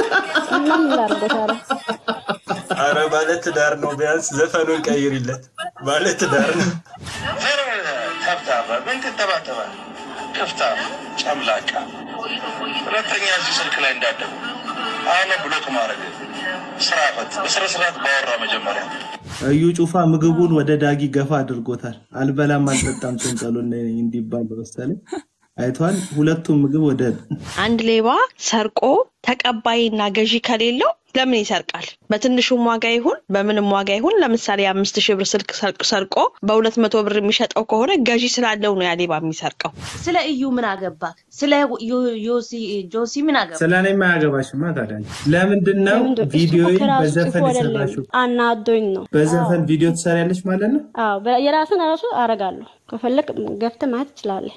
ምን ላድርጎ ታዲያ? አረ ባለትዳር ነው። ቢያንስ ዘፈኑን ቀይሪለት። ባለትዳር ነው። ተብታባ ምን ትተባተባል? ክፍታ ጨምላቃ። ሁለተኛ እዚህ ስልክ ላይ እንዳደጉ አሁን ብሎክ ማድረግ ስራ ፈት በስነ ስርዓት ባወራ መጀመሪያ እዩ ጩፋ ምግቡን ወደ ዳጊ ገፋ አድርጎታል። አልበላም አልጠጣም ጭንቀሉ እንዲባል መሰለኝ አይቷል። ሁለቱም ምግብ ወደ አንድ ሌባ ሰርቆ ተቀባይና ገዢ ከሌለው ለምን ይሰርቃል? በትንሹም ዋጋ ይሁን በምንም ዋጋ ይሁን ለምሳሌ የአምስት ሺህ ብር ስልክ ሰርቅ- ሰርቆ በሁለት መቶ ብር የሚሸጠው ከሆነ ገዢ ስላለው ነው ያ ሌባ የሚሰርቀው። ስለ እዩ ምን አገባ? ስለ ዮ- ዮሲ ጆሲ ምን አገባ? ስለ እኔ የማያገባሽማ ታዲያ ለምንድን ነው ቪዲዮ ከራሱ በዘፈን ጽፎ አይደለም የሰራሽው? አናዶኝ ነው። በዘፈን ቪዲዮ ትሰሪያለሽ ማለት ነው? አዎ በ- የራስን ራሱ አረጋለሁ። ከፈለግ ገፍተህ ማየት ትችላለህ።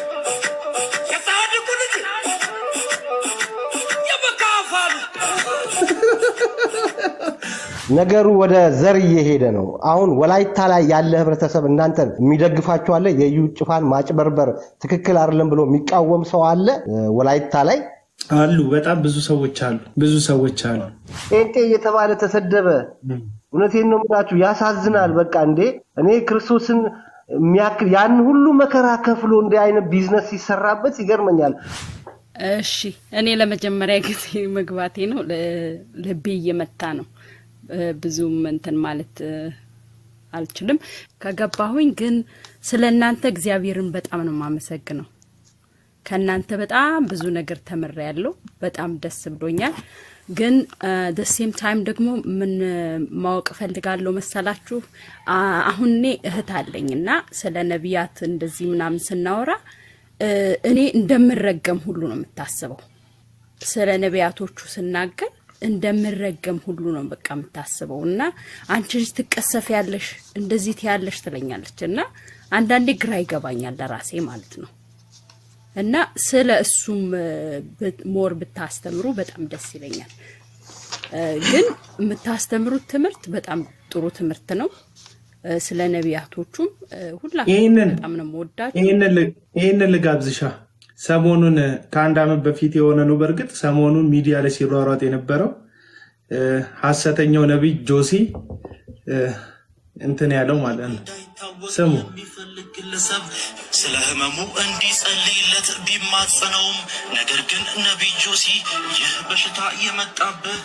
ነገሩ ወደ ዘር እየሄደ ነው። አሁን ወላይታ ላይ ያለ ህብረተሰብ እናንተን የሚደግፋችሁ አለ። የዩ ጩፋን ማጭበርበር ትክክል አይደለም ብሎ የሚቃወም ሰው አለ ወላይታ ላይ አሉ። በጣም ብዙ ሰዎች አሉ። ብዙ ሰዎች አሉ። ጴንጤ እየተባለ ተሰደበ። እውነቴን ነው የምላችሁ፣ ያሳዝናል። በቃ እንዴ እኔ ክርስቶስን የሚያክል ያን ሁሉ መከራ ከፍሎ እንዲህ አይነት ቢዝነስ ሲሰራበት ይገርመኛል። እሺ እኔ ለመጀመሪያ ጊዜ መግባቴ ነው። ል- ልቤ እየመታ ነው። እ፣ ብዙም እንትን ማለት እ፣ አልችልም። ከገባሁኝ ግን ስለ እናንተ እግዚአብሔርን በጣም ነው የማመሰግነው። ከእናንተ በጣም ብዙ ነገር ተምሬያለሁ። በጣም ደስ ብሎኛል። ግን ደሴም ታይም ደግሞ ምን ማወቅ እፈልጋለሁ መሰላችሁ? አ- አሁን እኔ እህት አለኝ እና ስለ ነቢያት እንደዚህ ምናምን ስናወራ እ፣ እኔ እንደምረገም ሁሉ ነው የምታስበው። ስለ ነቢያቶቹ ስናገር እንደምረገም ሁሉ ነው በቃ የምታስበው እና አንቺ ልጅ ትቀሰፍ ያለሽ እንደዚህ ትያለሽ ትለኛለች እና አንዳንዴ ግራ ይገባኛል ለራሴ ማለት ነው። እና ስለ እሱም እ፣ ብ- ሞር ብታስተምሩ በጣም ደስ ይለኛል። እ፣ ግን የምታስተምሩት ትምህርት በጣም ጥሩ ትምህርት ነው። እ፣ ስለ ነቢያቶቹም እ፣ ሁላችሁም ይህንን በጣም ነው የምወዳችሁ። ይህንን ል- ይህንን ልጋብዝሻ ሰሞኑን ከአንድ ዓመት በፊት የሆነ ነው። በእርግጥ ሰሞኑን ሚዲያ ላይ ሲሯሯጥ የነበረው እ፣ ሐሰተኛው ነቢይ ጆሲ እ፣ እንትን ያለው ማለት ነው። ስሙ ግለሰብ ስለ ህመሙ እንዲጸልይለት ቢማጸነውም ነገር ግን ነቢይ ጆሲ ይህ በሽታ የመጣብህ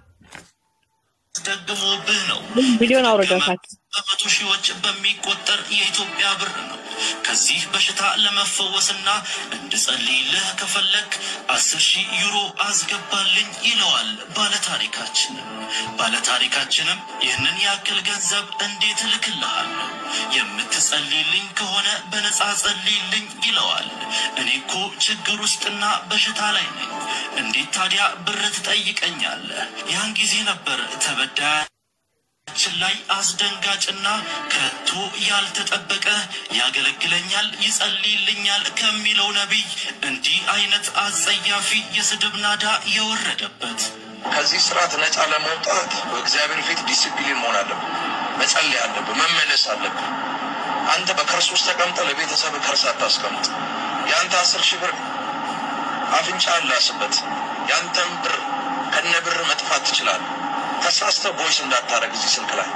አስደግሞብህ ነው። ቪዲዮን አውርደውታል። በመቶ ሺዎች በሚቆጠር የኢትዮጵያ ብር ነው። ከዚህ በሽታ ለመፈወስና እንድጸልይልህ ከፈለግ አስር ሺህ ዩሮ አስገባልኝ ይለዋል ባለታሪካችንም። ባለታሪካችንም ይህንን ያክል ገንዘብ እንዴት እልክልሃለሁ? የምትጸልይልኝ ከሆነ በነፃ ጸልይልኝ ይለዋል። እኔ እኮ ችግር ውስጥና በሽታ ላይ ነኝ። እንዴት ታዲያ ብር ትጠይቀኛለህ? ያን ጊዜ ነበር ተበዳይ ችን ላይ አስደንጋጭና ከቶ ያልተጠበቀ ያገለግለኛል፣ ይጸልይልኛል ከሚለው ነቢይ እንዲህ አይነት አጸያፊ የስድብ ናዳ የወረደበት። ከዚህ ስርዓት ነፃ ለመውጣት በእግዚአብሔር ፊት ዲስፕሊን መሆን አለብን። መጸለይ አለብን። መመለስ አለብን። አንተ በክርስቶስ ተቀምጠ ለቤተሰብ ከርስ አታስቀምጥ። የአንተ አስር ሺህ ብር አፍንጫ አላስበት። የአንተን ብር ከነ ብር መጥፋት ትችላለህ። ተሳስተ ቮይስ እንዳታረግ እዚህ ስልክ ላይ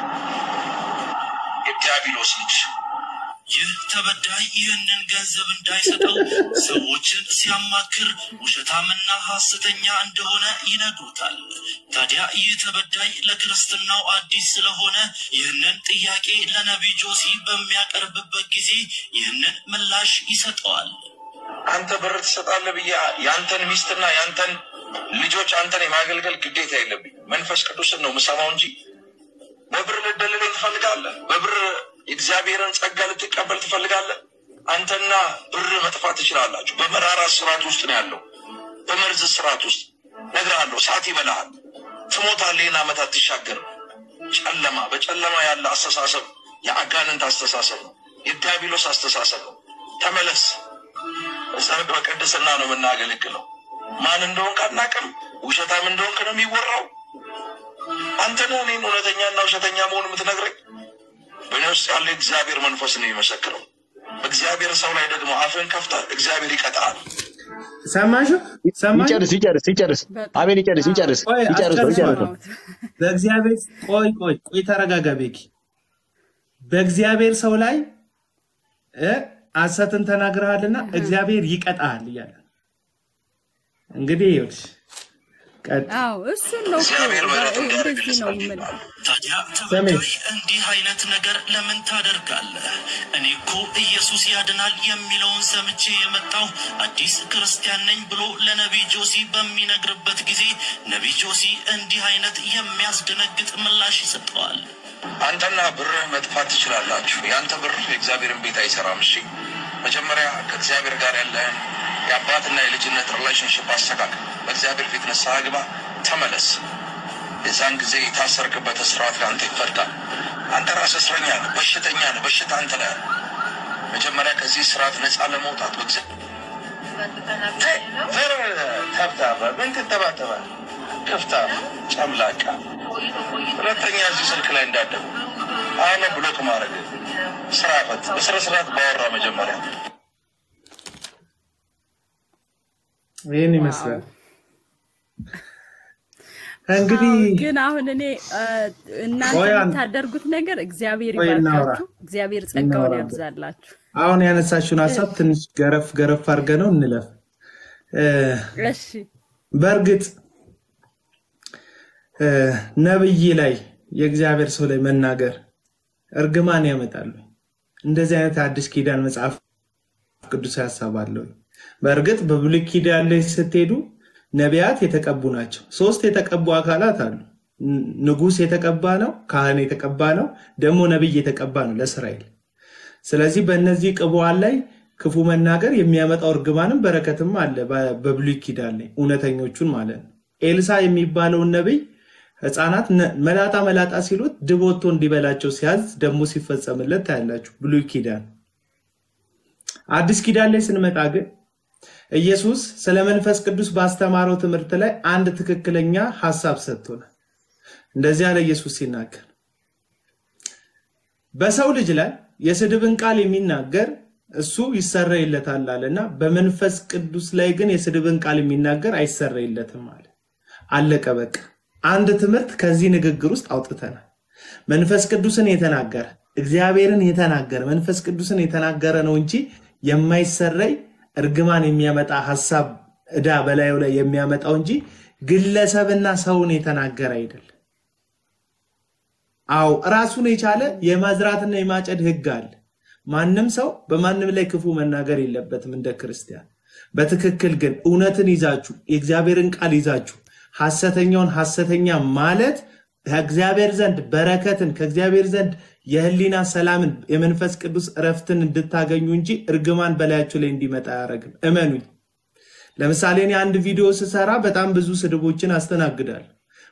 የዲያብሎስ ልጅ ይህ ተበዳይ ይህንን ገንዘብ እንዳይሰጠው ሰዎችን ሲያማክር ውሸታምና ሐሰተኛ እንደሆነ ይነግሩታል። ታዲያ ይህ ተበዳይ ለክርስትናው አዲስ ስለሆነ ይህንን ጥያቄ ለነቢይ ጆሲ በሚያቀርብበት ጊዜ ይህንን ምላሽ ይሰጠዋል። አንተ ብር ትሰጣለህ ብዬ የአንተን ሚስትና የአንተን ልጆች አንተን የማገልገል ግዴታ የለብኝ። መንፈስ ቅዱስን ነው የምሰማው እንጂ በብር ልደልለኝ ትፈልጋለህ? በብር የእግዚአብሔርን ጸጋ ልትቀበል ትፈልጋለህ? አንተና ብር መጥፋት ትችላላችሁ። በመራራ ስርዓት ውስጥ ነው ያለው፣ በመርዝ ስርዓት ውስጥ እነግርሃለሁ። ሰዓት ይበላሃል፣ ትሞታለህ። ይህን ዓመት አትሻገርም። ጨለማ በጨለማ ያለ አስተሳሰብ የአጋንንት አስተሳሰብ ነው፣ የዲያብሎስ አስተሳሰብ ነው። ተመለስ። ጸርቅ በቅድስና ነው የምናገለግለው። ማን እንደሆንክ አናውቅም። ውሸታም እንደሆንክ ነው የሚወራው። አንተ ነህ እኔን እውነተኛና ውሸተኛ መሆን የምትነግረኝ። በእኔ ውስጥ ያለ እግዚአብሔር መንፈስ ነው የሚመሰክረው። በእግዚአብሔር ሰው ላይ ደግሞ አፍን ከፍተህ እግዚአብሔር ይቀጣል። ሰማሽው? ሰማሽ? ይጨርስ ይጨርስ ይጨርስ። አቤል ይጨርስ ይጨርስ ቆይ ይጨርሰው ይጨርሰው። አስጨርሰዋለሁ። በእግዚአብሔር ቆይ ቆይ ቆይ ተረጋጋ ቤኪ። በእግዚአብሔር ሰው ላይ እ ሐሰትን ተናግረሃልና እግዚአብሔር ይቀጣሃል እያለ ነው። እንግዲህ ይኸውልሽ ቀጥ አዎ እሱን ነው እኮ እንደዚህ ነው የምልህ። ታዲያ ሰሜን ተበዳይ እንዲህ አይነት ነገር ለምን ታደርጋለህ? እኔ እኮ ኢየሱስ ያድናል የሚለውን ሰምቼ የመጣው አዲስ ክርስቲያን ነኝ ብሎ ለነቢይ ጆሲ በሚነግርበት ጊዜ ነቢይ ጆሲ እንዲህ አይነት የሚያስደነግጥ ምላሽ ይሰጠዋል። አንተና ብርህ መጥፋት ትችላላችሁ። የአንተ ብር የእግዚአብሔርን ቤት አይሰራም። እሺ፣ መጀመሪያ ከእግዚአብሔር ጋር ያለህን የአባትና የልጅነት ሪሌሽንሽፕ አስተካክል። በእግዚአብሔር ፊት ንስሐ ግባ፣ ተመለስ። የዛን ጊዜ የታሰርክበት እስራት ለአንተ ይፈርዳል። አንተ ራስህ እስረኛ ነህ፣ በሽተኛ ነህ። በሽታ አንተ ላይ አለ። መጀመሪያ ከዚህ ስርዓት ነፃ ለመውጣት በእግዚአብሔር ተብታባ ምን ትተባተባል? ክፍታ ጨምላቃ ሁለተኛ እዚህ ስልክ ላይ እንዳደጉ አሁን ብሎክ ማድረግ ስራ ፈት በስነ ስርዓት ባወራ መጀመሪያ ይህን ይመስላል እንግዲህ ግን አሁን እኔ እ፣ እናንተ ቆይ አንድ- የምታደርጉት ነገር እግዚአብሔር ቆይ እናውራ። ይባርካችሁ፣ እግዚአብሔር ጸጋውን እናውራበት። ያብዛላችሁ። አሁን ያነሳችውን ሀሳብ ትንሽ ገረፍ ገረፍ አድርገ ነው እንለፍ። እ፣ እሺ በእርግጥ እ፣ ነብይ ላይ የእግዚአብሔር ሰው ላይ መናገር እርግማን ያመጣሉ። እንደዚህ አይነት አዲስ ኪዳን መጽሐፍ ቅዱስ ሀሳብ አለው። በእርግጥ በብሉይ ኪዳን ላይ ስትሄዱ ነቢያት የተቀቡ ናቸው። ሶስት የተቀቡ አካላት አሉ። ን- ንጉሥ የተቀባ ነው፣ ካህን የተቀባ ነው፣ ደግሞ ነቢይ የተቀባ ነው ለእስራኤል። ስለዚህ በእነዚህ ቅቡዓን ላይ ክፉ መናገር የሚያመጣው እርግማንም በረከትም አለ በ- በብሉይ ኪዳን ላይ እውነተኞቹን ማለት ነው። ኤልሳ የሚባለውን ነቢይ ህፃናት ነ- መላጣ መላጣ ሲሉት ድብ ወጥቶ እንዲበላቸው ሲያዝ ደግሞ ሲፈጸምለት ታያላችሁ ብሉይ ኪዳን። አዲስ ኪዳን ላይ ስንመጣ ግን ኢየሱስ ስለ መንፈስ ቅዱስ ባስተማረው ትምህርት ላይ አንድ ትክክለኛ ሀሳብ ሰጥቶናል። እንደዚህ ያለ ኢየሱስ ሲናገር በሰው ልጅ ላይ የስድብን ቃል የሚናገር እሱ ይሰረይለታል አለና በመንፈስ ቅዱስ ላይ ግን የስድብን ቃል የሚናገር አይሰረይለትም አለ። አለቀ በቃ። አንድ ትምህርት ከዚህ ንግግር ውስጥ አውጥተናል። መንፈስ ቅዱስን የተናገረ እግዚአብሔርን የተናገረ መንፈስ ቅዱስን የተናገረ ነው እንጂ የማይሰረይ እርግማን የሚያመጣ ሀሳብ ዕዳ በላዩ ላይ የሚያመጣው እንጂ ግለሰብና ሰውን የተናገረ አይደለም። አዎ ራሱን የቻለ የማዝራትና የማጨድ ህግ አለ። ማንም ሰው በማንም ላይ ክፉ መናገር የለበትም እንደ ክርስቲያን። በትክክል ግን እውነትን ይዛችሁ የእግዚአብሔርን ቃል ይዛችሁ ሐሰተኛውን ሐሰተኛ ማለት ከእግዚአብሔር ዘንድ በረከትን ከእግዚአብሔር ዘንድ የህሊና ሰላምን የመንፈስ ቅዱስ እረፍትን እንድታገኙ እንጂ እርግማን በላያችሁ ላይ እንዲመጣ አያደርግም። እመኑኝ። ለምሳሌ እኔ አንድ ቪዲዮ ስሰራ በጣም ብዙ ስድቦችን አስተናግዳለሁ።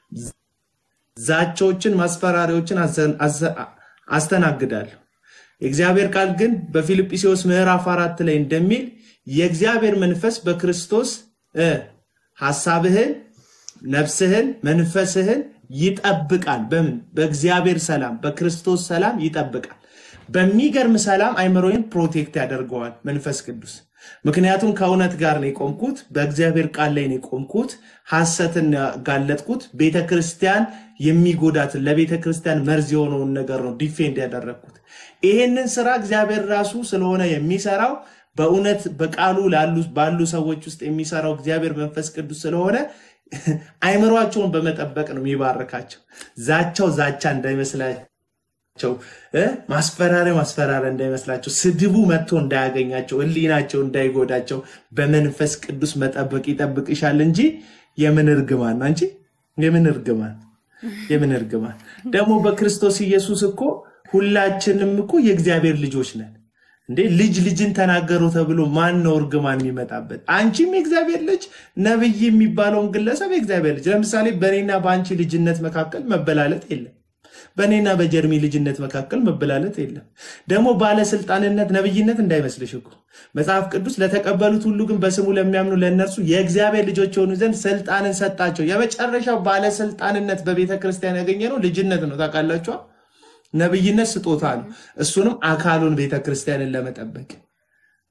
ዛቻዎችን፣ ማስፈራሪያዎችን አዘ- አዘ- አስተናግዳለሁ። የእግዚአብሔር ቃል ግን በፊልጵስዩስ ምዕራፍ አራት ላይ እንደሚል የእግዚአብሔር መንፈስ በክርስቶስ እ ሐሳብህን፣ ነፍስህን፣ መንፈስህን ይጠብቃል። በምን? በእግዚአብሔር ሰላም፣ በክርስቶስ ሰላም ይጠብቃል። በሚገርም ሰላም አይምሮዬን ፕሮቴክት ያደርገዋል መንፈስ ቅዱስ። ምክንያቱም ከእውነት ጋር ነው የቆምኩት፣ በእግዚአብሔር ቃል ላይ ነው የቆምኩት፣ ሐሰትን ያጋለጥኩት፣ ቤተ ክርስቲያን የሚጎዳትን ለቤተ ክርስቲያን መርዝ የሆነውን ነገር ነው ዲፌንድ ያደረግኩት። ይሄንን ስራ እግዚአብሔር ራሱ ስለሆነ የሚሰራው በእውነት በቃሉ ላሉ ባሉ ሰዎች ውስጥ የሚሰራው እግዚአብሔር መንፈስ ቅዱስ ስለሆነ አይምሯቸውን በመጠበቅ ነው የሚባርካቸው። ዛቻው ዛቻ እንዳይመስላቸው እ ማስፈራሪያ ማስፈራሪያ እንዳይመስላቸው፣ ስድቡ መጥቶ እንዳያገኛቸው፣ ሕሊናቸው እንዳይጎዳቸው በመንፈስ ቅዱስ መጠበቅ ይጠብቅሻል እንጂ የምን እርግማን ነው እንጂ የምን እርግማን የምን እርግማን ደግሞ በክርስቶስ ኢየሱስ እኮ ሁላችንም እኮ የእግዚአብሔር ልጆች ነን። እንዴ ልጅ ልጅን ተናገሩ ተብሎ ማን ነው እርግማን የሚመጣበት? አንቺም የእግዚአብሔር ልጅ ነብይ የሚባለውን ግለሰብ የእግዚአብሔር ልጅ። ለምሳሌ በእኔና በአንቺ ልጅነት መካከል መበላለጥ የለም። በእኔና በጀርሚ ልጅነት መካከል መበላለጥ የለም። ደግሞ ባለስልጣንነት ነብይነት እንዳይመስልሽ እኮ መጽሐፍ ቅዱስ ለተቀበሉት ሁሉ ግን በስሙ ለሚያምኑ ለእነርሱ የእግዚአብሔር ልጆች የሆኑ ዘንድ ስልጣንን ሰጣቸው። የመጨረሻው ባለስልጣንነት በቤተ ክርስቲያን ያገኘ ነው ልጅነት ነው። ታውቃላችኋ? ነብይነት ስጦታ ነው። እሱንም አካሉን ቤተ ክርስቲያንን ለመጠበቅ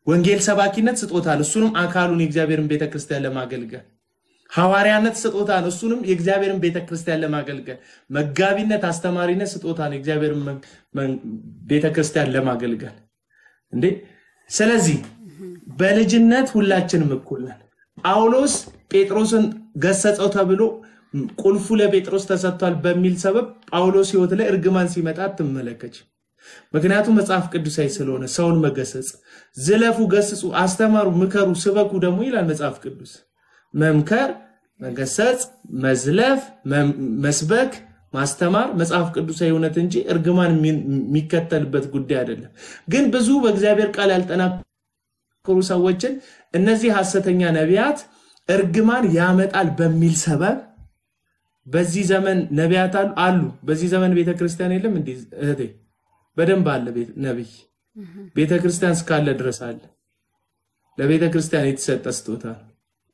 ወንጌል ሰባኪነት ስጦታ ነው። እሱንም አካሉን የእግዚአብሔርን ቤተክርስቲያን ለማገልገል ሐዋርያነት ስጦታ ነው። እሱንም የእግዚአብሔርን ቤተክርስቲያን ለማገልገል መጋቢነት፣ አስተማሪነት ስጦታ ነው። የእግዚአብሔርን መ- መ- ቤተክርስቲያን ለማገልገል እንዴ። ስለዚህ በልጅነት ሁላችንም እኩል ነን። ጳውሎስ ጴጥሮስን ገሰጸው ተብሎ ቁልፉ ለጴጥሮስ ተሰጥቷል በሚል ሰበብ ጳውሎስ ሕይወት ላይ እርግማን ሲመጣ አትመለከች። ምክንያቱም መጽሐፍ ቅዱሳዊ ስለሆነ ሰውን መገሰጽ፣ ዝለፉ፣ ገስጹ፣ አስተማሩ፣ ምከሩ፣ ስበኩ ደግሞ ይላል መጽሐፍ ቅዱስ። መምከር፣ መገሰጽ፣ መዝለፍ፣ መም- መስበክ፣ ማስተማር መጽሐፍ ቅዱሳዊ እውነት እንጂ እርግማን የሚ- የሚከተልበት ጉዳይ አይደለም። ግን ብዙ በእግዚአብሔር ቃል ያልጠናከሩ ሰዎችን እነዚህ ሐሰተኛ ነቢያት እርግማን ያመጣል በሚል ሰበብ በዚህ ዘመን ነቢያት አሉ አሉ። በዚህ ዘመን ቤተ ክርስቲያን የለም እንዴ እህቴ? በደንብ አለ ቤት- ነቢይ። ቤተ ክርስቲያን እስካለ ድረስ አለ። ለቤተ ክርስቲያን የተሰጠ ስጦታ ነው።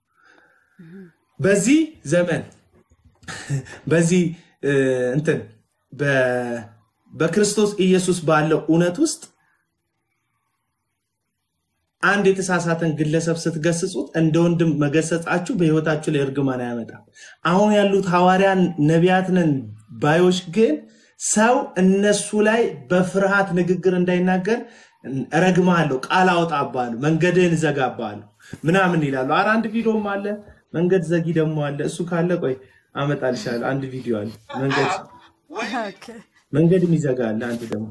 በዚህ ዘመን በዚህ እ፣ እንትን በ- በክርስቶስ ኢየሱስ ባለው እውነት ውስጥ አንድ የተሳሳተን ግለሰብ ስትገስጹት እንደ ወንድም መገሰጻችሁ በሕይወታችሁ ላይ እርግማን አያመጣም። አሁን ያሉት ሐዋርያን ነቢያት ነን ባዮች ግን ሰው እነሱ ላይ በፍርሃት ንግግር እንዳይናገር እረግምሃለሁ፣ ቃል አወጣብሃለሁ፣ መንገድህን እዘጋብሃለሁ ምናምን ይላሉ። ኧረ አንድ ቪዲዮም አለ፣ መንገድ ዘጊ ደግሞ አለ። እሱ ካለ ቆይ አመጣልሻለሁ። አንድ ቪዲዮ አለ፣ መንገድ መንገድ የሚዘጋ አለ። አንድ ደግሞ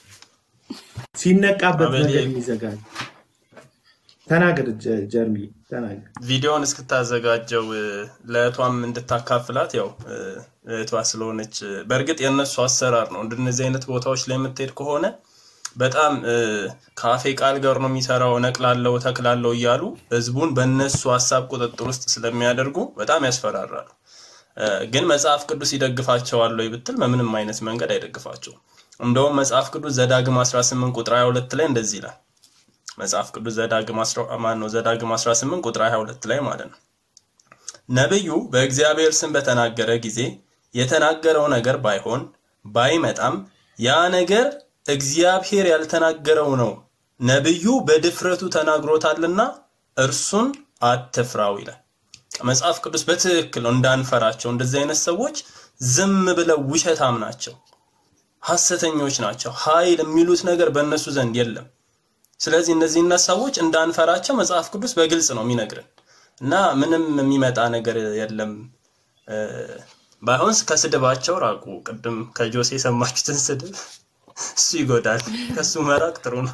ሲነቃበት አበሌ መንገድ የሚዘጋ አለ። ተናገር ጀ- ጀርሚ ተናገር። ቪዲዮውን እስክታዘጋጀው እ፣ ለእህቷም እንድታካፍላት ያው እ፣ እህቷ ስለሆነች እ፣ በእርግጥ የእነሱ አሰራር ነው። እንደነዚህ አይነት ቦታዎች ላይ የምትሄድ ከሆነ በጣም እ፣ ከአፌ ቃል ጋር ነው የሚሰራው፣ እነቅላለሁ፣ እተክላለሁ እያሉ ህዝቡን በእነሱ ሀሳብ ቁጥጥር ውስጥ ስለሚያደርጉ በጣም ያስፈራራሉ። እ፣ ግን መጽሐፍ ቅዱስ ይደግፋቸዋል ወይ ብትል በምንም አይነት መንገድ አይደግፋቸውም። እንደውም መጽሐፍ ቅዱስ ዘዳግም 18 ቁጥር 22 ላይ እንደዚህ ይላል። መጽሐፍ ቅዱስ ዘዳግም አስራ- ማን ነው ዘዳግም 18 ቁጥር 22 ላይ ማለት ነው። ነቢዩ በእግዚአብሔር ስም በተናገረ ጊዜ የተናገረው ነገር ባይሆን ባይመጣም ያ ነገር እግዚአብሔር ያልተናገረው ነው፣ ነቢዩ በድፍረቱ ተናግሮታልና እርሱን አትፍራው ይላል። መጽሐፍ ቅዱስ በትክክል ነው እንዳንፈራቸው። እንደዚህ አይነት ሰዎች ዝም ብለው ውሸታም ናቸው፣ ሐሰተኞች ናቸው። ኃይል የሚሉት ነገር በእነሱ ዘንድ የለም። ስለዚህ እነዚህን ሰዎች እንዳንፈራቸው መጽሐፍ ቅዱስ በግልጽ ነው የሚነግርን እና ምንም የሚመጣ ነገር የለም። እ፣ ባይሆን ከስድባቸው ራቁ። ቅድም ከጆሴ የሰማችሁትን ስድብ እሱ ይጎዳል። ከሱ መራቅ ጥሩ ነው።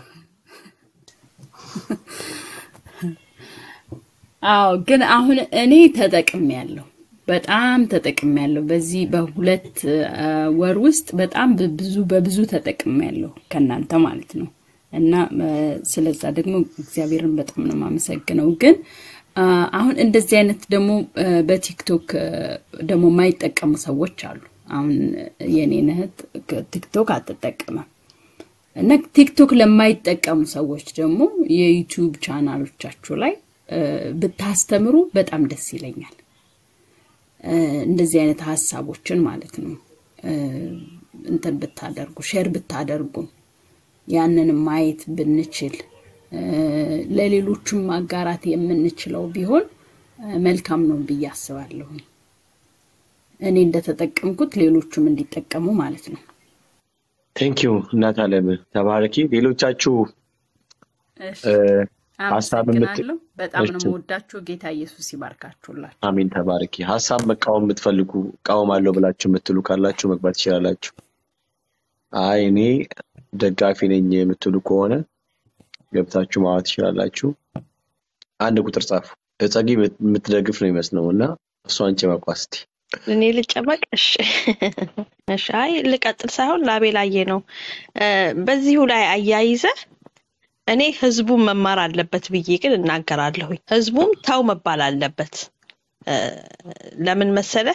አዎ ግን አሁን እኔ ተጠቅሜያለሁ፣ በጣም ተጠቅሜያለሁ። በዚህ በሁለት አ፣ ወር ውስጥ በጣም ብዙ በብዙ ተጠቅሜያለሁ ከእናንተ ማለት ነው። እና አ፣ ስለዛ ደግሞ እግዚአብሔርን በጣም ነው የማመሰግነው። ግን አ፣ አሁን እንደዚህ አይነት ደግሞ አ፣ በቲክቶክ አ፣ ደግሞ የማይጠቀሙ ሰዎች አሉ። አሁን የኔን እህት ቲክቶክ አትጠቀምም። እና ቲክቶክ ለማይጠቀሙ ሰዎች ደግሞ የዩቲዩብ ቻናሎቻችሁ ላይ እ፣ ብታስተምሩ በጣም ደስ ይለኛል። እ፣ እንደዚህ አይነት ሀሳቦችን ማለት ነው እ፣ እንትን ብታደርጉ ሼር ብታደርጉ ያንንም ማየት ብንችል እ፣ ለሌሎችም ማጋራት የምንችለው ቢሆን እ፣ መልካም ነው ብዬ አስባለሁ። እኔ እንደተጠቀምኩት ሌሎቹም እንዲጠቀሙ ማለት ነው። ቴንኪዩ እናት አለም ተባረኪ። ሌሎቻችሁ እሺ፣ እ፣ ሀሳብ የምት አመሰግናለሁ። በጣም ነው እሺ፣ የምወዳችሁ። ጌታ ኢየሱስ ይባርካችሁላችሁ። አሜን ተባረኪ። ሀሳብ መቃወም የምትፈልጉ እቃወማለሁ ብላችሁ የምትሉ ካላችሁ መግባት ትችላላችሁ። አይ እኔ ደጋፊ ነኝ የምትሉ ከሆነ ገብታችሁ ማዋት ትችላላችሁ። አንድ ቁጥር ጻፉ። እጸጊ የምትደግፍ ነው ይመስለው እና እሷን ጭመቋ እስቲ። እኔ ልጨመቅ? እሺ እሺ። አይ ልቀጥል ሳይሆን ላቤ ላየ ነው። እ፣ በዚሁ ላይ አያይዘ እኔ ህዝቡን መማር አለበት ብዬ ግን እናገራለሁኝ። ህዝቡም ተው መባል አለበት። እ፣ ለምን መሰለህ?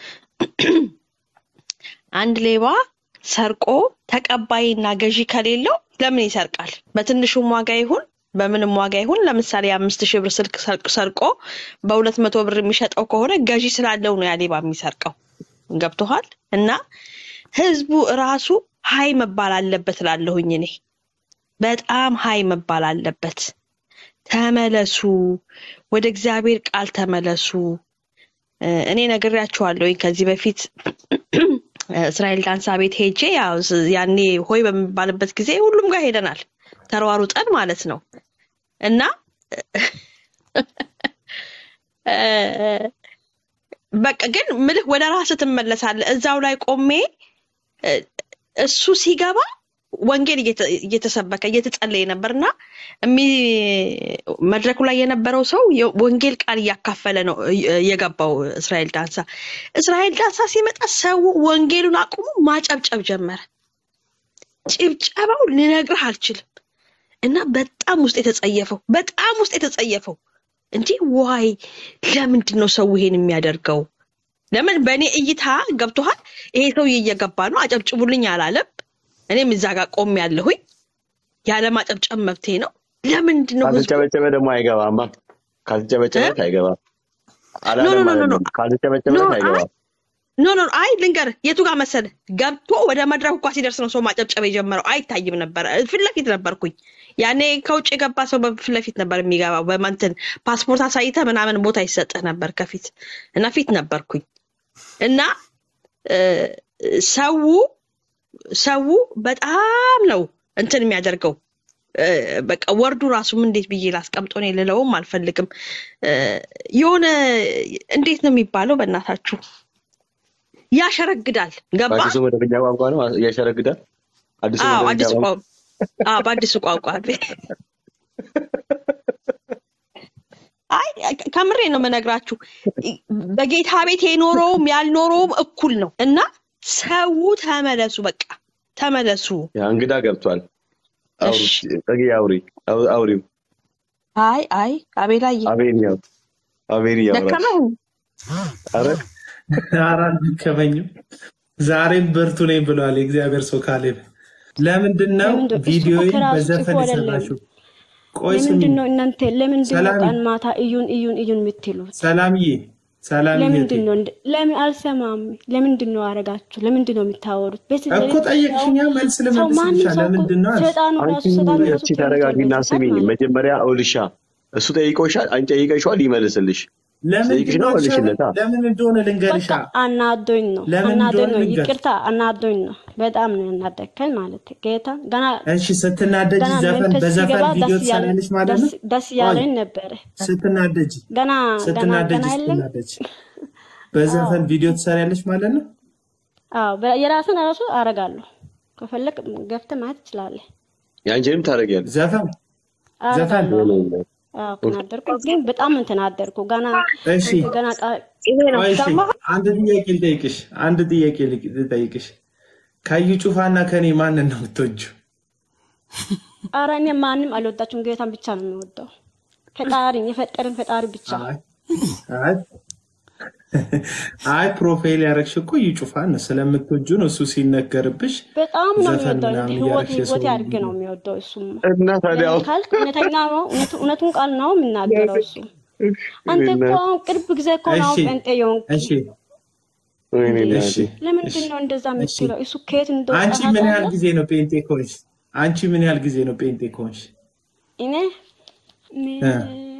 አንድ ሌባ ሰርቆ ተቀባይና ገዢ ከሌለው ለምን ይሰርቃል? በትንሹም ዋጋ ይሁን በምንም ዋጋ ይሁን ለምሳሌ የአምስት ሺህ ብር ስልክ ሰርቅ- ሰርቆ በሁለት መቶ ብር የሚሸጠው ከሆነ ገዢ ስላለው ነው ያ ሌባ የሚሰርቀው። ገብቶሃል? እና ህዝቡ ራሱ ሀይ መባል አለበት እላለሁኝ እኔ በጣም ሀይ መባል አለበት። ተመለሱ፣ ወደ እግዚአብሔር ቃል ተመለሱ። እ፣ እኔ ነግሬያችኋለሁኝ ከዚህ በፊት እስራኤል ዳንሳ ቤት ሄጄ ያው ስ- ያኔ ሆይ በሚባልበት ጊዜ ሁሉም ጋር ሄደናል፣ ተሯሩጠን ማለት ነው እና እ፣ በቃ ግን ምልህ ወደ ራስህ ትመለሳለህ። እዛው ላይ ቆሜ እ፣ እሱ ሲገባ ወንጌል እየተ- እየተሰበከ እየተጸለየ ነበር እና እሚ- መድረኩ ላይ የነበረው ሰው የወንጌል ቃል እያካፈለ ነው እ- የገባው እስራኤል ዳንሳ። እስራኤል ዳንሳ ሲመጣ ሰው ወንጌሉን አቁሞ ማጨብጨብ ጀመረ። ጭብጨባው ልነግርህ አልችልም። እና በጣም ውስጥ የተጸየፈው በጣም ውስጥ የተጸየፈው እንጂ ዋይ ለምንድን ነው ሰው ይሄን የሚያደርገው? ለምን በእኔ እይታ ገብቶሃል? ይሄ ሰውዬ እየገባ ነው አጨብጭቡልኝ አላለም። እኔም እዛ ጋር ቆም ያለሁኝ ያለ ማጨብጨብ መብቴ ነው። ለምንድን ነው ህዝቡ ካልተጨበጨበ ደግሞ አይገባማ። ካልተጨበጨበት አይገባም። ኖ ኖ አላለም ኖ ኖ ማለት ኖ ነው። ካልተጨበጨበት አይ አይገባም። ኖ ኖ አይ ልንገርህ፣ የቱ ጋር መሰለህ ገብቶ ወደ መድረኩ እንኳ ሲደርስ ነው ሰው ማጨብጨብ የጀመረው። አይታይም ነበረ። ፊት ለፊት ነበርኩኝ። ያኔ ከውጭ የገባ ሰው በፊት ለፊት ነበር የሚገባው። በማንትን ፓስፖርት አሳይተህ ምናምን ቦታ ይሰጥህ ነበር ከፊት እና ፊት ነበርኩኝ እና እ፣ ሰው ሰው በጣም ነው እንትን የሚያደርገው እ፣ በቃ ወርዱ ራሱም እንዴት ብዬ ላስቀምጦ እኔ ልለውም አልፈልግም። እ፣ የሆነ እንዴት ነው የሚባለው? በእናታችሁ ያሸረግዳል። ገባ? በአዲሱ መደበኛ ቋንቋ ነው ያሸረግዳል። አዲሱ አዎ መደበኛ አዲሱ ቋንቋ ቋንቋ አዎ በአዲሱ ቋንቋ አይ ከምሬ ነው የምነግራችሁ። በጌታ ቤት የኖረውም ያልኖረውም እኩል ነው እና ሰው ተመለሱ፣ በቃ ተመለሱ። ያ እንግዳ ገብቷል። አውሪ እሺ። ጸጊ አውሪ አው- አውሪው አይ አይ አቤላዬ አቤንያው አቤን ያውራል። ደከመህ? አረ ኧረ አልደከመኝም። ዛሬም ብርቱ ነኝ ብለዋል የእግዚአብሔር ሰው ካሌብ። ለምንድን ነው ለምንድን እሱ እኮ ቪዲዮዬን ከራሱ በዘፈን ጽፎ አይደለም። የሰራሽው? ቆይ ስሚ ለምንድን ነው እናንተ ለምንድን ነው ሰላም ቀን ማታ እዩን እዩን እዩን የምትሉት? ሰላምዬ፣ ሰላምዬ ለምንድን ነው እንደ- ለምን አልሰማም? ለምንድን ነው አረጋችሁ? ለምንድን ነው የምታወሩት? በዚህ እኮ ሌሊት ጠየቅሽኛ፣ ሰው መልስ ሰው ማንም ልመልስልሻ። ሰው እኮ ለምንድን ነው አልሽ? ሰይጣኑ ራሱ አንቺ ሰይጣኑ ራሱ እስኪ ተረጋጊና ተኝቷል በዚህ ስሚኝ። ሰዓት ማለት ነው። መጀመሪያ አውልሻ እሱ ጠይቆሻል፣ አንቺ ጠይቀሽዋል፣ ይመልስልሽ። ለምንድን ጠይቅሽ ነው ነው አልሻለም? መልሽለታ። ለምን እንደሆነ ልንገርሻ። በቃ አናዶኝ ነው ለምን አናዶኝ እንደሆነ ነው። ልንገርሽ። ይቅርታ አናዶኝ ነው። በጣም ነው ያናደከኝ ማለት ጌታ ገና እሺ፣ ስትናደጂ ገና ዘፈን መንፈስ በዘፈን ሲገባ ቪዲዮ ደስ ያለ ትሰሪያለሽ ማለት ነው? ደስ- ደስ ያለኝ ነበረ። ስትናደጂ ገና ገና ስትናደጂ ገና የለም ስትናደጂ በዘፈን ቪዲዮ ትሰሪያለሽ ማለት ነው? አዎ በ- የራስን ራሱ አረጋለሁ። ከፈለግ ገብተህ ማየት ትችላለህ። የአንቺንም ታደርጊያለሽ። ዘፈን ዘፈን አረጋለሁ። አዎ ተናደርኩ፣ ግን በጣም ተናደርኩ። ገና እሺ ገና ቃ- ቆይ እሺ፣ አንድ ጥያቄ ልጠይቅሽ። አንድ ጥያቄ ልቅ- ልጠይቅሽ። ከዩ ጩፋና ከኔ ማንን ነው የምትወጂው? ኧረ እኔ ማንም አልወዳችሁም፣ ጌታን ብቻ ነው የሚወደው። ፈጣሪን የፈጠርን ፈጣሪ ብቻ። አይ አይ አይ ፕሮፋይል ያደረግሽ እኮ እዩ ጩፋን ነው ስለምትወጁ ነው። እሱ ሲነገርብሽ በጣም ነው ዘፈን የሚወደው። ምናምን ህይወት እያደረግሽ ህይወት የሰው ያድርግ ነው የሚወደው እሱም እና ታዲያ ለምን ካልክ እውነተኛ ነው፣ እውነት- እውነቱን ቃል ነው የሚናገረው እሱ። አንተ እኮ አሁን ቅርብ ጊዜ እኮ ነው እሺ ጴንጤ የሆንክ። እሺ ወይኔ እሺ እናቴ። ለምንድን ነው እንደዛ የምትለው? እሱ ከየት እንደወጣ አንቺ ምን ያህል ታውቃለህ? ጊዜ ነው ጴንጤ ከሆንሽ? አንቺ ምን ያህል ጊዜ ነው ጴንጤ ከሆንሽ? እኔ እኔ እ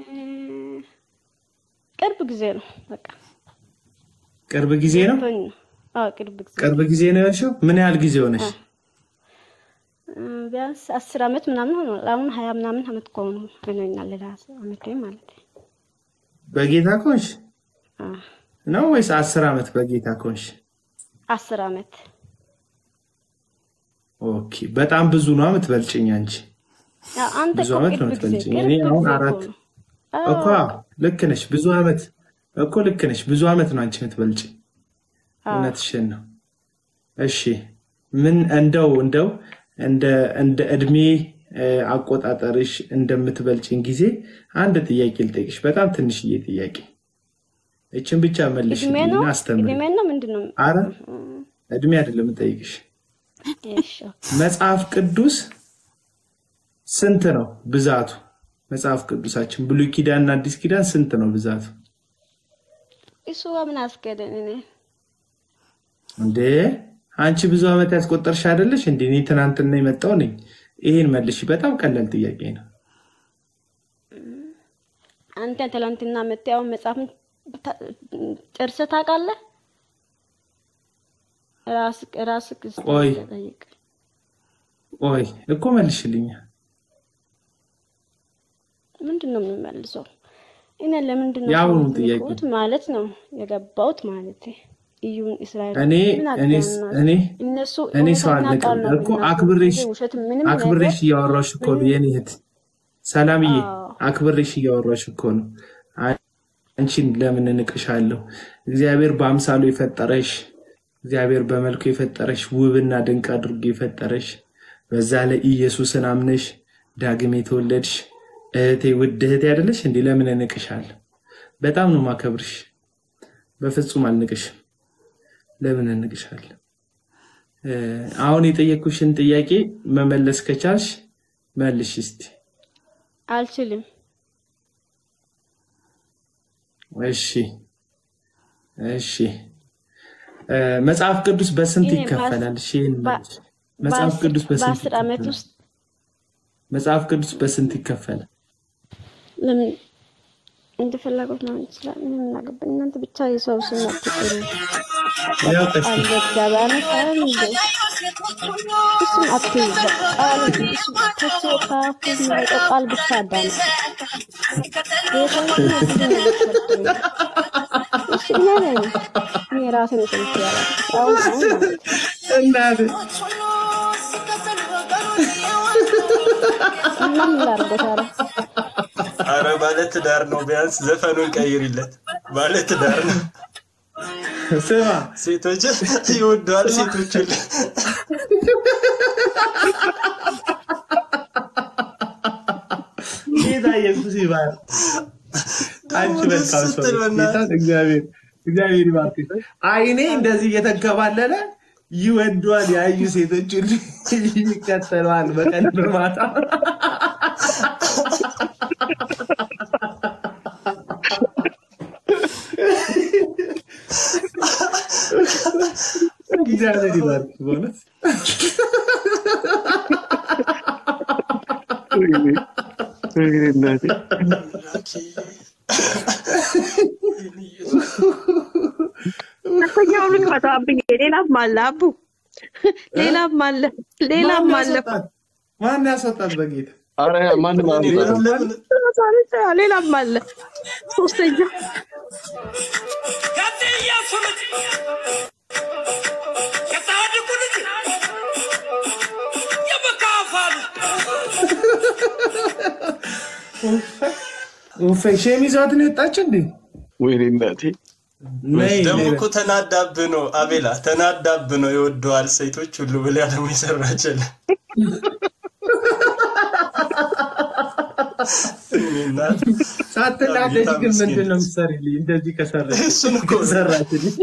ቅርብ ጊዜ ነው በቃ ቅርብ ጊዜ ነው። ገብቶኝ ነው። አዎ ቅርብ ጊዜ ቅርብ ጊዜ ነው ያልሽው? ምን ያህል ጊዜ ሆነሽ? እ፣ ቢያንስ አስር አመት ምናምን ሆኗል። አሁን ሀያ ምናምን አመት ከሆኑ ሆኖኛል። ሌላ አመት ማለት በጌታ ከሆንሽ አ፣ ነው ወይስ አስር ዓመት በጌታ ከሆንሽ? አስር አመት ኦኬ፣ በጣም ብዙ ነው የምትበልጭኝ አንቺ። ያ፣ አንተ ብዙ እኮ ዓመት ነው ቅርብ ጊዜ የምትበልጭኝ። እኔ ቅርብ አሁን ጊዜ እኮ አራት ነው። እኮ አዎ ልክ ነሽ። ብዙ ዓመት እኮ ልክ ነሽ። ብዙ ዓመት ነው አንቺ የምትበልጭኝ። አዎ እውነትሽን ነው። እሺ ምን እንደው እንደው እንደ እንደ እድሜ እ፣ አቆጣጠርሽ እንደምትበልጭኝ ጊዜ አንድ ጥያቄ ልጠይቅሽ። በጣም ትንሽዬ ጥያቄ፣ እችን ብቻ እድሜ መልሽልኝና ነው አስተምሪ። እድሜ ነው ምንድን ነው? አረ እድሜ አይደለም የምጠይቅሽ። እሺ መጽሐፍ ቅዱስ ስንት ነው ብዛቱ? መጽሐፍ ቅዱሳችን ብሉይ ኪዳን እና አዲስ ኪዳን ስንት ነው ብዛቱ? እሱ ጋር ምን አስገደን? እኔ እንዴ አንቺ ብዙ ዓመት ያስቆጠርሽ አይደለሽ እንዴ? እኔ ትናንትና የመጣው ነኝ። ይሄን መልሽ። በጣም ቀላል ጥያቄ ነው። አንተ ትላንትና መጥተህ አሁን መጽሐፍን ታ- ጨርሰህ ታውቃለህ? ራስህ ራስህ እስቲ ቆይ ጠይቅ። ቆይ እኮ መልሽልኛ። ምንድን ነው የምንመልሰው? እኔ ለምንድን ነው የአሁኑ ሰዎች ጥያቄ የሚቆት ማለት ነው የገባሁት ማለት እዩን እስራኤል እኔ ምን እኔ አገባና እኔ እነሱ እኔ ሰው እውነተኛ አልነቅም ቃል ነው እኮ የሚናገሩት አክብሬሽ እንጂ ውሸት ምንም ነገር አክብሬሽ እያወራሽ እኮ ነው የኔ እህት ሰላምዬ፣ አዎ አክብሬሽ እያወራሽ እኮ ነው። አንቺን ለምን እንቅሻለሁ? እግዚአብሔር በአምሳሉ የፈጠረሽ እግዚአብሔር በመልኩ የፈጠረሽ ውብና ድንቅ አድርጎ የፈጠረሽ በዛ ላይ ኢየሱስን አምነሽ ዳግም የተወለድሽ እህቴ ውድ እህቴ አይደለሽ እንዴ? ለምን እንቅሻለሁ? በጣም ነው ማከብርሽ። በፍጹም አልንቅሽም። ለምን እንቅሻለሁ? እ፣ አሁን የጠየኩሽን ጥያቄ መመለስ ከቻልሽ መልሽ እስቲ። አልችልም። እሺ እሺ። እ፣ መጽሐፍ ቅዱስ በስንት እኔ ይከፈላል? እሺ ይህን በ- መልሽ። መጽሐፍ በአስር ቅዱስ በስንት በአስር ዓመት ይከፈላል? ውስጥ መጽሐፍ ቅዱስ በስንት ይከፈላል? ለምን እንደፈለጉት ነው ይችላል። ምን እናገባኝ? እናንተ ብቻ የሰው ስም አትጥሩ። ያው ቀስ ቃል በእግዚአብሔር ቃል እንደ እሱም አትይዝ። ቃል እሱ ከሱ ከአፉ የሚወጣው ቃል ብቻ አዳምጥ። የሰው ስም ብዙ ነገር ሰርቶኝ እሺ፣ እኔ ነኝ እኔ ራሴ ነው ሰምቼ ያላልኩት አሁን አሁን ማለት ነው። እናቴ እና ምን ላድርገው ታዲያ? አረ ባለትዳር ነው። ቢያንስ ዘፈኑን ቀይሪለት። ባለትዳር ነው። ስማ ሴቶች ይወደዋል። ሴቶች ሁሉ ጌታ ኢየሱስ ይባል። አንቺ መልካም ሰው ስትል ነሽ። በእናትህ ጌታን እግዚአብሔር እግዚአብሔር ይባርክሽ። አይኔ እንደዚህ እየተንከባለለ ይወዷል ያዩ ሴቶች ሁሉ ይከተለዋል በቀን በማታ እግዚአብሔር ይባርክሽ በእውነት ሁለተኛውን ልክፈታብኝ። ሌላም አለ አቡ፣ ሌላም አለ፣ ሌላም ማን አለ። ያስወጣት? ማን ያስወጣት? በጌታ አረ ማንም አልወጣም። ሌላም አለ። ሶስተኛ ኡፌ ሼም ይዟት ነው የወጣች እንዴ? ወይኔ እናቴ ነይ ደግሞ ነይ እኮ ተናዳብ ነው አቤላ፣ ተናዳብ ነው ይወደዋል ሴቶች ሁሉ ብላ ደግሞ የሰራችል ሳትናደጅ ግን ምንድን ነው የምትሰሪልኝ? እንደዚህ ከሰራች እሱን እኮ ነው። ከሰራችልኝ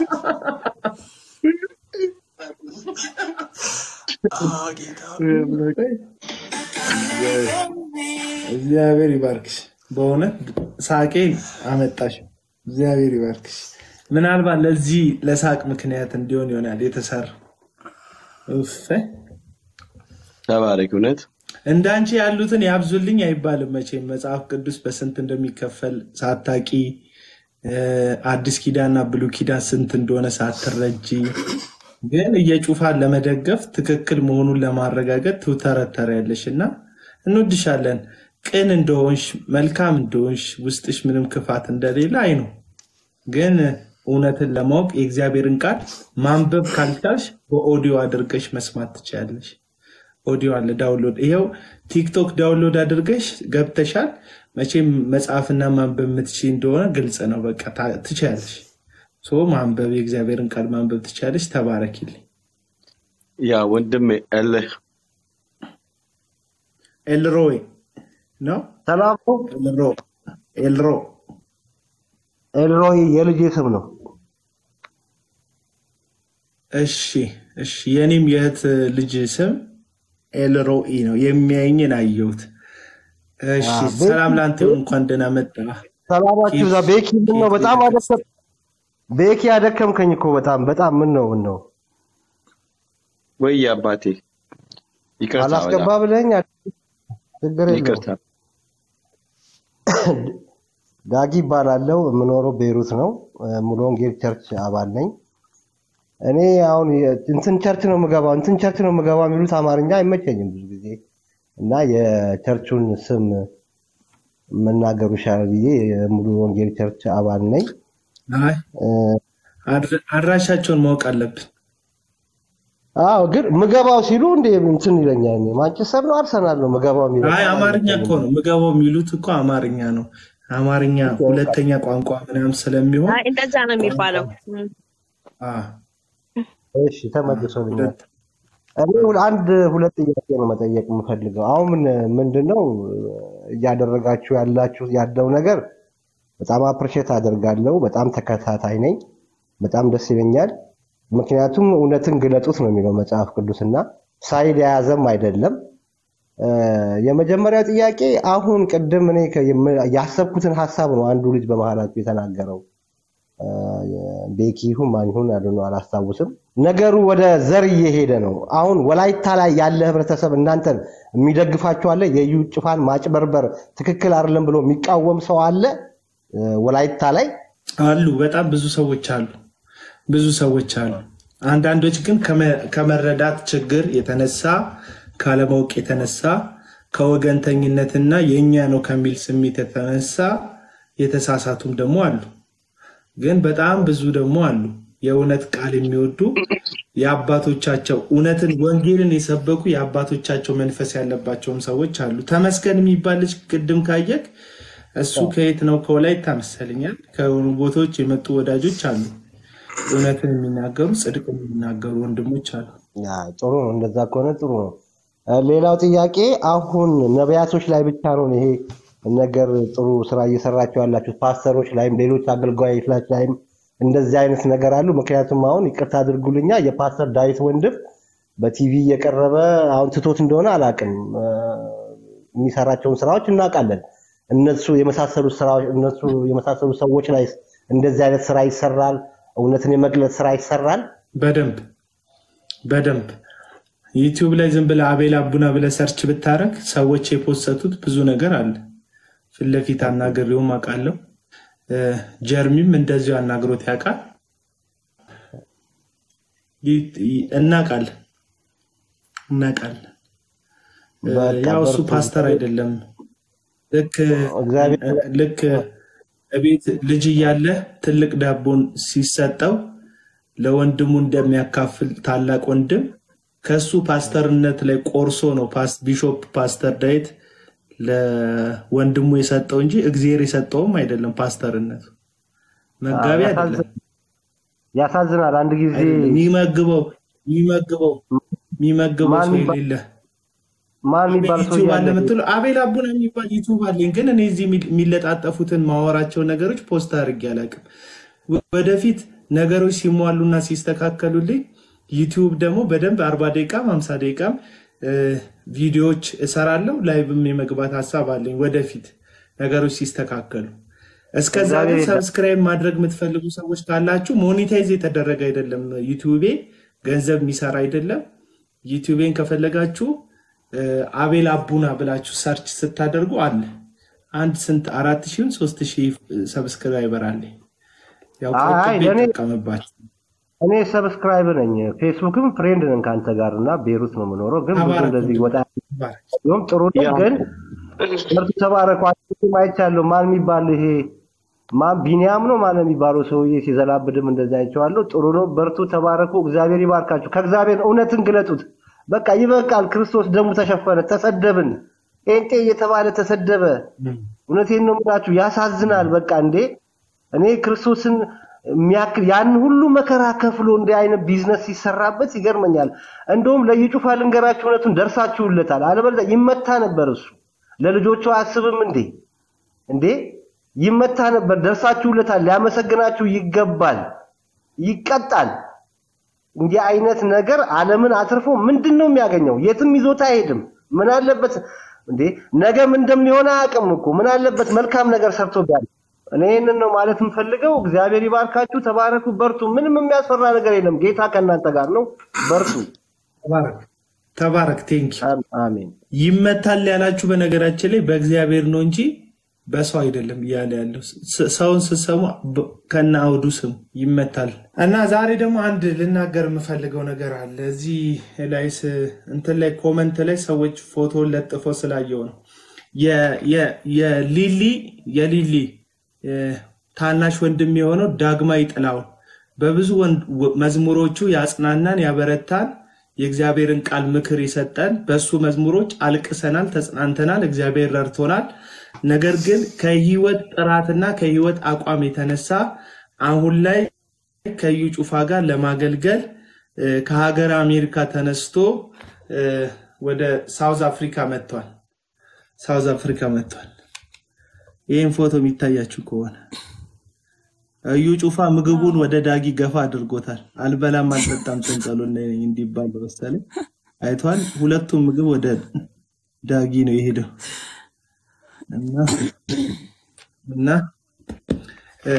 እግዚአብሔር ይባርክሽ። በእውነት ሳቄን አመጣሽ። እግዚአብሔር ይባርክሽ። ምናልባት ለዚህ ለሳቅ ምክንያት እንዲሆን ይሆናል የተሰራው። ኡፍ ተባረክ። እውነት እንዳንቺ ያሉትን ያብዙልኝ አይባልም መቼም። መጽሐፍ ቅዱስ በስንት እንደሚከፈል ሳታቂ እ፣ አዲስ ኪዳንና ብሉይ ኪዳን ስንት እንደሆነ ሳትረጂ ግን እየጩፋን ለመደገፍ ትክክል መሆኑን ለማረጋገጥ ትውተረተሪያለሽ እና እንወድሻለን። ቅን እንደሆንሽ መልካም እንደሆንሽ ውስጥሽ ምንም ክፋት እንደሌለ አይ ነው። ግን እውነትን ለማወቅ የእግዚአብሔርን ቃል ማንበብ ካልቻልሽ በኦዲዮ አድርገሽ መስማት ትችያለሽ። ኦዲዮ አለ ዳውንሎድ። ይኸው ቲክቶክ ዳውንሎድ አድርገሽ ገብተሻል። መቼም መጽሐፍና ማንበብ የምትችይ እንደሆነ ግልጽ ነው። በቃ ታ- ትችያለሽ። ሶ ማንበብ የእግዚአብሔርን ቃል ማንበብ ትችያለሽ። ተባረኪልኝ። ያ ወንድም እልህ ኤልሮይ ነው ሰላም ነው። ኤልሮ ኤልሮ ኤልሮይ የልጄ ስም ነው። እሺ እሺ። የኔም የእህት ልጅ ስም ኤልሮኢ ነው። የሚያየኝን አየሁት። እሺ አዎ፣ ሰላም ለአንተ ይሁን። እንኳን ደህና መጣ። ሰላማችሁ እዛ ቤኪ ምን ነው? በጣም አደከም ቤኪ አደከምከኝ እኮ በጣም በጣም ምን ነው ምን ነው ወይ አባቴ ይቅርታ፣ አላስገባ በጣም ብለኝ ችግር የለውም። ይቅርታ። ዳጊ ይባላለው። የምኖረው ቤይሩት ነው። ሙሉ ወንጌል ቸርች አባል ነኝ። እኔ አሁን የ- እንትን ቸርች ነው የምገባው እንትን ቸርች ነው የምገባው የሚሉት አማርኛ አይመቸኝም ብዙ ጊዜ እና የቸርቹን ስም መናገሩ ይሻላል ብዬ የሙሉ ወንጌል ቸርች አባል ነኝ። አይ አድራ- አድራሻቸውን ማወቅ አለብን። አዎ ግን ምገባው ሲሉ እንደ እንትን ይለኛል። እኔ ማንቸስተር ነው አርሰናል ነው ምገባው የሚለው አይ አማርኛ እኮ ነው ምገባው የሚሉት እኮ አማርኛ ነው። አማርኛ ሁለተኛ ቋንቋ ምናምን ስለሚሆን አይ እንደዛ ነው የሚባለው። እም። አ፣ እሺ ተመልሶልኛል። እኔ ሁል- አንድ ሁለት ጥያቄ ነው መጠየቅ የምፈልገው። አሁን ምን ምንድን ነው እያደረጋችሁ ያላችሁ ያለው ነገር በጣም አፕሪሼት አደርጋለሁ። በጣም ተከታታይ ነኝ። በጣም ደስ ይለኛል። ምክንያቱም እውነትን ግለጡት ነው የሚለው መጽሐፍ ቅዱስና ሳይድ የያዘም አይደለም። እ፣ የመጀመሪያው ጥያቄ አሁን ቅድም እኔ ከ- የም- ያሰብኩትን ሀሳብ ነው አንዱ ልጅ በመሀላችሁ የተናገረው እ፣ ቤኪ ይሁን ማን ይሁን አድኖ አላስታውስም። ነገሩ ወደ ዘር እየሄደ ነው። አሁን ወላይታ ላይ ያለ ህብረተሰብ እናንተን የሚደግፋችሁ አለ። የዩ ጭፋን ማጭበርበር ትክክል አይደለም ብሎ የሚቃወም ሰው አለ እ፣ ወላይታ ላይ አሉ በጣም ብዙ ሰዎች አሉ። ብዙ ሰዎች አሉ። አንዳንዶች ግን ከመ- ከመረዳት ችግር የተነሳ ካለማወቅ የተነሳ ከወገንተኝነትና የእኛ ነው ከሚል ስሜት የተነሳ የተሳሳቱም ደግሞ አሉ። ግን በጣም ብዙ ደግሞ አሉ የእውነት ቃል የሚወዱ የአባቶቻቸው እውነትን ወንጌልን የሰበኩ የአባቶቻቸው መንፈስ ያለባቸውም ሰዎች አሉ። ተመስገን የሚባል ልጅ ቅድም ካየክ እሱ ከየት ነው? ከወላይታ መሰለኛል። ከሆኑ ቦታዎች የመጡ ወዳጆች አሉ። እውነትን የሚናገሩ ጽድቅ የሚናገሩ ወንድሞች አሉ። ያ፣ ጥሩ ነው። እንደዛ ከሆነ ጥሩ ነው። እ፣ ሌላው ጥያቄ አሁን ነቢያቶች ላይ ብቻ ነው ይሄ ነገር ጥሩ ስራ እየሰራቸው ያላችሁት? ፓስተሮች ላይም ሌሎች አገልጋዮች ላይም እንደዚህ አይነት ነገር አሉ? ምክንያቱም አሁን ይቅርታ አድርጉልኛ የፓስተር ዳዊት ወንድም በቲቪ እየቀረበ አሁን ትቶት እንደሆነ አላውቅም እ፣ የሚሰራቸውን ስራዎች እናውቃለን። እነሱ የመሳሰሉ ስራዎች እነሱ የመሳሰሉ ሰዎች ላይ እንደዚህ አይነት ስራ ይሰራል። እውነትን የመግለጽ ስራ ይሰራል። በደንብ በደንብ ዩቲዩብ ላይ ዝም ብለህ አቤል አቡና ብለህ ሰርች ብታረግ ሰዎች የፖሰቱት ብዙ ነገር አለ። ፊት ለፊት አናግሬውም አውቃለሁ። እ፣ ጀርሚም እንደዚሁ አናግሮት ያውቃል። ይ- ይ- እናውቃለን እናውቃለን። እ፣ በቃ ያው እሱ በርቱ። ፓስተር አይደለም። ልክ እግዚአብሔር ልክ እቤት ልጅ እያለ ትልቅ ዳቦን ሲሰጠው ለወንድሙ እንደሚያካፍል ታላቅ ወንድም ከሱ ፓስተርነት ላይ ቆርሶ ነው ፓስ ቢሾፕ ፓስተር ዳዊት ለወንድሙ የሰጠው እንጂ እግዚአብሔር የሰጠውም አይደለም። ፓስተርነቱ መጋቢ አዎ፣ አይደለም። ያሳዝናል። አንድ ጊዜ አይደለም። የሚመግበው የሚመግበው የሚመግበው ማን ሰው ይባ- የሌለ ማን የሚባል ሰው ዩቲዩብ አለ እያለ የምትለው አቤል አቡና የሚባል ዩቲዩብ አለኝ፣ ግን እኔ እዚህ የሚል- የሚለጣጠፉትን ማወራቸው ነገሮች ፖስት አድርጌ አላውቅም። ወደፊት ነገሮች ሲሟሉና ሲስተካከሉልኝ ዩቲዩብ ደግሞ በደንብ አርባ ደቂቃም ሀምሳ ደቂቃም እ፣ ቪዲዮዎች እሰራለሁ። ላይቭም የመግባት ሀሳብ አለኝ ወደፊት ነገሮች ሲስተካከሉ። እስከዛ ግን እግዚአብሔር ይርዳ። ሰብስክራይብ ማድረግ የምትፈልጉ ሰዎች ካላችሁ ሞኒታይዝ የተደረገ አይደለም ዩቲዩቤ ገንዘብ የሚሰራ አይደለም። ዩቲዩቤን ከፈለጋችሁ እ፣ አቤል አቡና ብላችሁ ሰርች ስታደርጉ አለ አንድ ስንት አራት ሺህ ሶስት ሺህ ሰብስክራይበር አለ። ያው አይ ቆጥቤ ለእኔ ይጠቀምባቸው። እኔ ሰብስክራይብ ነኝ፣ ፌስቡክም ፍሬንድ ነን ከአንተ ጋር እና ቤሩት ነው የምኖረው። ግን ብዙ ተባረክ እንደዚህ ወንድሜ፣ ወጣ ተባረክ። ሲሆን ጥሩ ነው። ያው ግን ምርቱ ተባረኩ። አንቺም አይቻለሁ። ማን የሚባል ይሄ ማን ቢኒያም ነው ማን የሚባለው ሰውዬ ሲዘላብድም እንደዚህ አይቼዋለሁ። ጥሩ ነው። በርቱ፣ ተባረኩ። እግዚአብሔር ይባርካችሁ። ከእግዚአብሔር እውነትን ግለጡት። በቃ ይበቃል። ክርስቶስ ደሙ ተሸፈነ። ተሰደብን። ጴንጤ እየተባለ ተሰደበ። እውነቴን ነው የምላችሁ፣ ያሳዝናል። በቃ እንዴ እኔ ክርስቶስን የሚያክል ያን ሁሉ መከራ ከፍሎ እንዲህ አይነት ቢዝነስ ሲሰራበት ይገርመኛል። እንደውም ለይጩፋ ልንገራችሁ እውነቱን ደርሳችሁለታል። አለበለዚያ ይመታ ነበር እሱ። ለልጆቹ አያስብም እንዴ? እንዴ ይመታ ነበር። ደርሳችሁለታል። ሊያመሰግናችሁ ይገባል። ይቀጣል። እንዲህ አይነት ነገር ዓለምን አትርፎ ምንድን ነው የሚያገኘው? የትም ይዞት አይሄድም። ምን አለበት እንዴ ነገም እንደሚሆን አያውቅም እኮ ምን አለበት መልካም ነገር ሰርቶ ቢያል እኔ ይህንን ነው ማለት የምፈልገው። እግዚአብሔር ይባርካችሁ፣ ተባረኩ፣ በርቱ። ምንም የሚያስፈራ ነገር የለም። ጌታ ከእናንተ ጋር ነው። በርቱ። ተባረክ ተባረክ። ቴንኪ አሜን። ይመታል ያላችሁ በነገራችን ላይ በእግዚአብሔር ነው እንጂ በሰው አይደለም እያለ ያለው ስ- ሰውን ስትሰሙ በ- ከነ አውዱ ስም ይመታል። እና ዛሬ ደግሞ አንድ ልናገር የምፈልገው ነገር አለ። እዚህ ላይ ስ- እንትን ላይ ኮመንት ላይ ሰዎች ፎቶ ለጥፈው ስላየው ነው የ- የ- የሊሊ የሊሊ እ፣ ታናሽ ወንድም የሆነው ዳግማዊ ጥላውን በብዙ ወንድ- ወ- መዝሙሮቹ ያጽናናን ያበረታን የእግዚአብሔርን ቃል ምክር ይሰጠን። በሱ መዝሙሮች አልቅሰናል፣ ተጽናንተናል፣ እግዚአብሔር ረድቶናል። ነገር ግን ከህይወት ጥራትና ከህይወት አቋም የተነሳ አሁን ላይ ከዩ ጩፋ ጋር ለማገልገል እ፣ ከሀገር አሜሪካ ተነስቶ እ፣ ወደ ሳውዝ አፍሪካ መጥቷል። ሳውዝ አፍሪካ መጥቷል። ይህን ፎቶ የሚታያችሁ ከሆነ እዩ ጩፋ ምግቡን ወደ ዳጊ ገፋ አድርጎታል። አልበላም አልጠጣም ጭንቀሉን እንዲባል መሰለኝ አይቷል። ሁለቱም ምግብ ወደ ዳጊ ነው የሄደው እና እና እ፣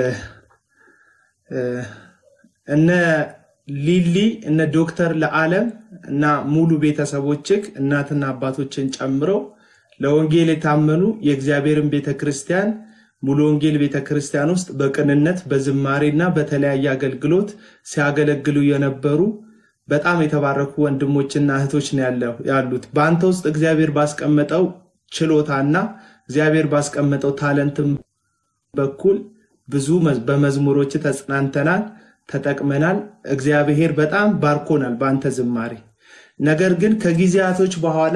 እ፣ እነ ሊሊ እነ ዶክተር ለዓለም እና ሙሉ ቤተሰቦችህ እናትና አባቶችን ጨምሮ ለወንጌል የታመኑ የእግዚአብሔርን ቤተ ክርስቲያን ሙሉ ወንጌል ቤተ ክርስቲያን ውስጥ በቅንነት በዝማሬና በተለያየ አገልግሎት ሲያገለግሉ የነበሩ በጣም የተባረኩ ወንድሞችና እህቶች ነው ያለው- ያሉት። በአንተ ውስጥ እግዚአብሔር ባስቀመጠው ችሎታና እግዚአብሔር ባስቀመጠው ታለንትም በኩል ብዙ መዝ- በመዝሙሮች ተጽናንተናል፣ ተጠቅመናል። እግዚአብሔር በጣም ባርኮናል በአንተ ዝማሬ። ነገር ግን ከጊዜያቶች በኋላ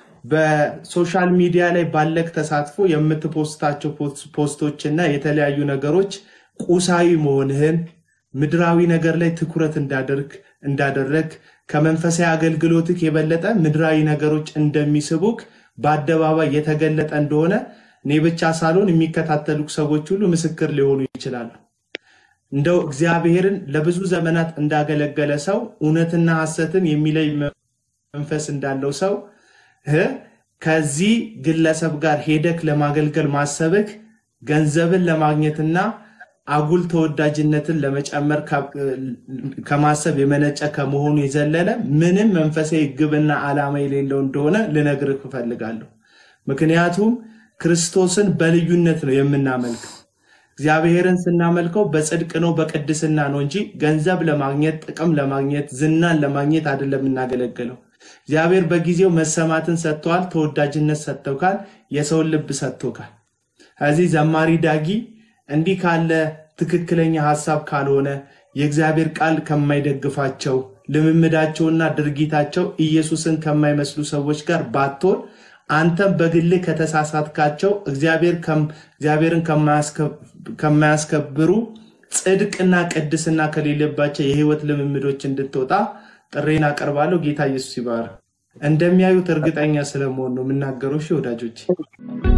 በሶሻል ሚዲያ ላይ ባለክ ተሳትፎ የምትፖስታቸው ፖስ- ፖስቶችና የተለያዩ ነገሮች ቁሳዊ መሆንህን ምድራዊ ነገር ላይ ትኩረት እንዳደርግ እንዳደረግ ከመንፈሳዊ አገልግሎትህ የበለጠ ምድራዊ ነገሮች እንደሚስቡክ በአደባባይ የተገለጠ እንደሆነ እኔ ብቻ ሳልሆን የሚከታተሉ ሰዎች ሁሉ ምስክር ሊሆኑ ይችላሉ። እንደው እግዚአብሔርን ለብዙ ዘመናት እንዳገለገለ ሰው እውነትና ሐሰትን የሚለይ መንፈስ እንዳለው ሰው እ ከዚህ ግለሰብ ጋር ሄደክ ለማገልገል ማሰብክ ገንዘብን ለማግኘትና አጉል ተወዳጅነትን ለመጨመር ከ- ከማሰብ የመነጨ ከመሆኑ የዘለለ ምንም መንፈሳዊ ግብና ዓላማ የሌለው እንደሆነ ልነግርህ እፈልጋለሁ። ምክንያቱም ክርስቶስን በልዩነት ነው የምናመልከው። እግዚአብሔርን ስናመልከው በጽድቅ ነው፣ በቅድስና ነው እንጂ ገንዘብ ለማግኘት ጥቅም ለማግኘት ዝናን ለማግኘት አይደለም የምናገለግለው። እግዚአብሔር በጊዜው መሰማትን ሰጥተዋል፣ ተወዳጅነት ሰጥተውካል፣ የሰውን ልብ ሰጥቶካል። ከዚህ ዘማሪ ዳጊ እንዲህ ካለ ትክክለኛ ሀሳብ ካልሆነ የእግዚአብሔር ቃል ከማይደግፋቸው ልምምዳቸውና ድርጊታቸው ኢየሱስን ከማይመስሉ ሰዎች ጋር ባትሆን አንተም በግልህ ከተሳሳትካቸው እግዚአብሔር ከም- እግዚአብሔርን ከማያስከ- ከማያስከብሩ ጽድቅና ቅድስና ከሌለባቸው የህይወት ልምምዶች እንድትወጣ ጥሬን አቀርባለሁ። ጌታ ኢየሱስ ይባርክ። እንደሚያዩት እርግጠኛ ስለመሆን ነው የምናገረው። እሺ ወዳጆች